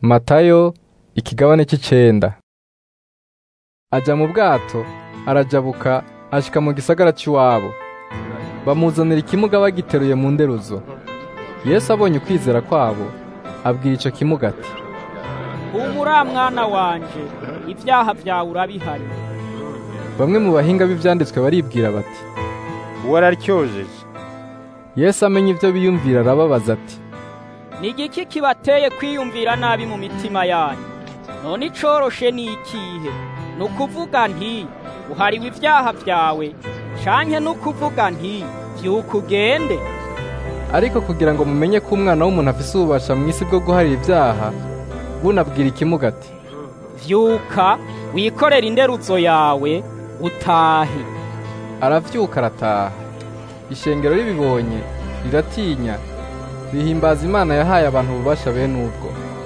Matayo ikigabane c'icenda aja mu bwato arajabuka ashika mu gisagara c'iwabo bamuzanira ikimuga bagiteruye mu nderuzo Yesu abonye ukwizera kwabo abwira ico kimuga ati humura mwana wanje ivyaha vyawe urabihari bamwe mu bahinga b'ivyanditswe baribwira bati uwo araryojeje Yesu amenye ivyo biyumvira arababaza ati ni igiki kibateye kwiyumvira nabi mu mitima yanyu none icoroshe ni ikihe ni ukuvuga nti uhariwe ivyaha vyawe canke ni ukuvuga nti vyuka ugende ariko kugira ngo mumenye ko umwana w'umuntu afise ububasha mw'isi bwo guharira ivyaha bunabwira ikimuga ati vyuka wikorere inderuzo yawe utahe aravyuka arataha ishengero ribibonye riratinya rihimbaza imana yahaye abantu ububasha bene ubwo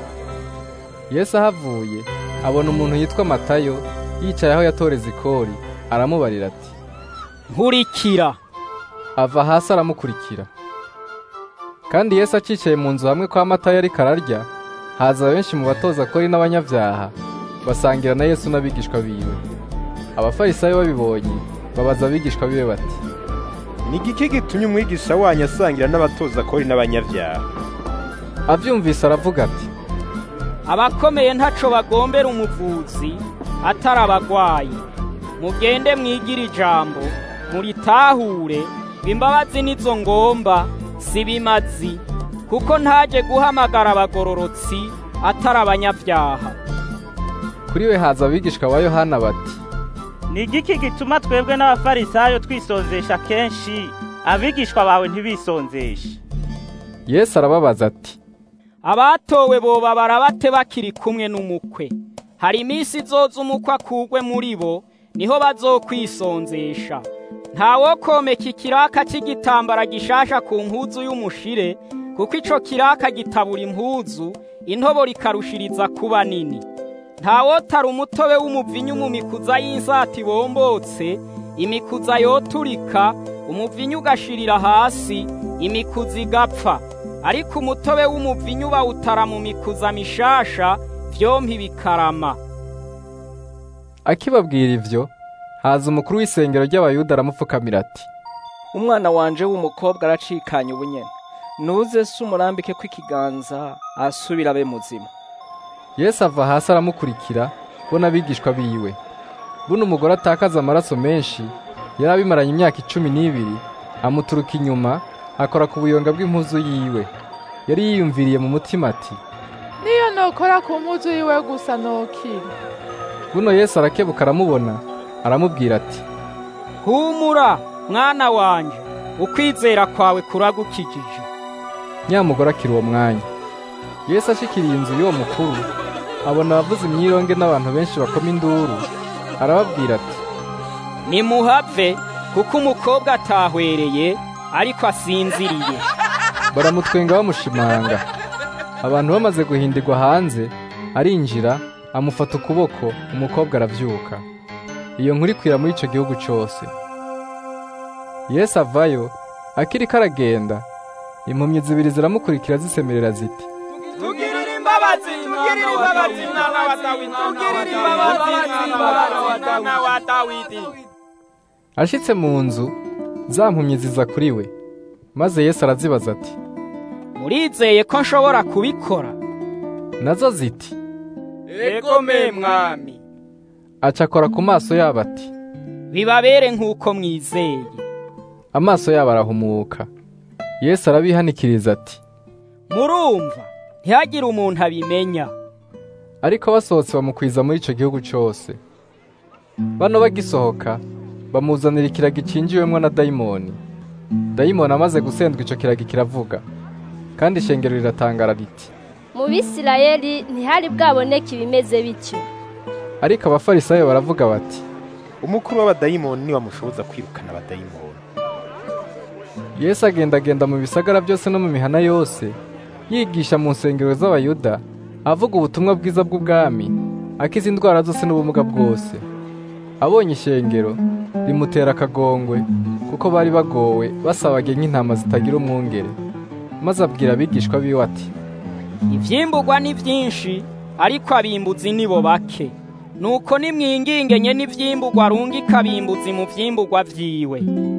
yesu ahavuye abona umuntu yitwa matayo yicaye aho yatoreza ikori aramubarira ati nkurikira ava hasi aramukurikira kandi yesu acicaye mu nzu hamwe kwa matayo ariko ararya haza benshi mu batoza kori n'abanyavyaha basangira na yesu n'abigishwa biwe abafarisayo babibonye babaza abigishwa biwe bati ni igiki gitumye umwigisha wanyu asangira n'abatoza kori n'abanyavyaha avyumvise aravuga ati abakomeye ntaco bagombera umuvuzi atari abagwayi mugende mwigire ijambo muritahure imbabazi nizo ngomba si bimazi kuko ntaje guhamagara abagororotsi atari abanyavyaha kuri we haza abigishwa ba yohana bati ni igiki gituma twebwe n'abafarisayo twisonzesha kenshi abigishwa bawe ntibisonzeshe yesu arababaza ati abatowe boba barabate bakiri kumwe n'umukwe hari iminsi izoza umukwe akugwe muri bo niho bazokwisonzesha ntawokomeka ikiraka c'igitambara gishasha ku mpuzu y'umushire kuko ico kiraka gitabura impuzu intobo rikarushiriza kuba nini ntawotara umutobe w'umuvinyu mu mikuza y'insati bombotse imikuza yoturika umuvinyu ugashirira hasi imikuza igapfa ariko umutobe w'umuvinyu bawutara mu mikuza mishasha vyompi bikarama akibabwira ivyo haza umukuru w'isengero ry'abayuda aramupfukamira ati umwana wanje w'umukobwa aracikanye ubunyene nuze se umurambike ko ikiganza asubira abe muzima yesu ava hasi aramukurikira bo n'abigishwa biwe buno umugore atakaza amaraso menshi yari abimaranye imyaka icumi n'ibiri amuturuka inyuma akora ku buyonga bw'impuzu yiwe yari yiyumviriye mu mutima ati niyo nokora ku mpuzu yiwe gusa nokira buno yesu arakebuka aramubona aramubwira ati humura mwana wanje ukwizera kwawe kuragukijije nyamugore akira uwo mwanya yesu ashikiriye inzu y'uwo mukuru abona abavuza imyironge n'abantu benshi bakoma induru arababwira ati nimuhave kuko umukobwa atahwereye ariko asinziriye baramutwenga bamushimanga abantu bamaze guhindirwa hanze arinjira amufata ukuboko umukobwa aravyuka iyo nkuru ikwira muri ico gihugu cose yesu avayo akiriko aragenda impumyi zibiri ziramukurikira zisemerera ziti tugirire imbabazi tugirire imbabazi mwana wa dawidi tugirire imbabazi mwana wa dawidi ashitse mu nzu za mpumyi ziza kuri we maze yesu arazibaza ati murizeye ko nshobora kubikora nazo ziti ego me mwami aca akora ku maso yabo ati bibabere nk'uko mwizeye amaso yabo arahumuka yesu arabihanikiriza ati murumva ntihagire umuntu abimenya ariko basohotse bamukwiza muri ico gihugu cose bano bagisohoka bamuzanira ikiragi cinjiwemwo na dayimoni dayimoni amaze gusendwa ico kiragi kiravuga kandi ishengero riratangara riti mu bisirayeli ntihari bwaboneke ibimeze bityo ariko abafarisayo baravuga bati umukuru w'abadayimoni niwe amushoboza kwirukana abadayimoni yesu agendagenda mu bisagara byose no mu mihana yose yigisha mu nsengero z'abayuda avuga ubutumwa bwiza bw'ubwami akiza indwara zose n'ubumuga bwose abonye ishengero rimutera akagongwe kuko bari bagowe basabage nk'intama zitagira umwungere maze abwira abigishwa biwe ati ivyimburwa ni vyinshi ariko abimbuzi nibo bake nuko nimwingingenye n'ivyimburwa arungika abimbuzi mu vyimburwa vyiwe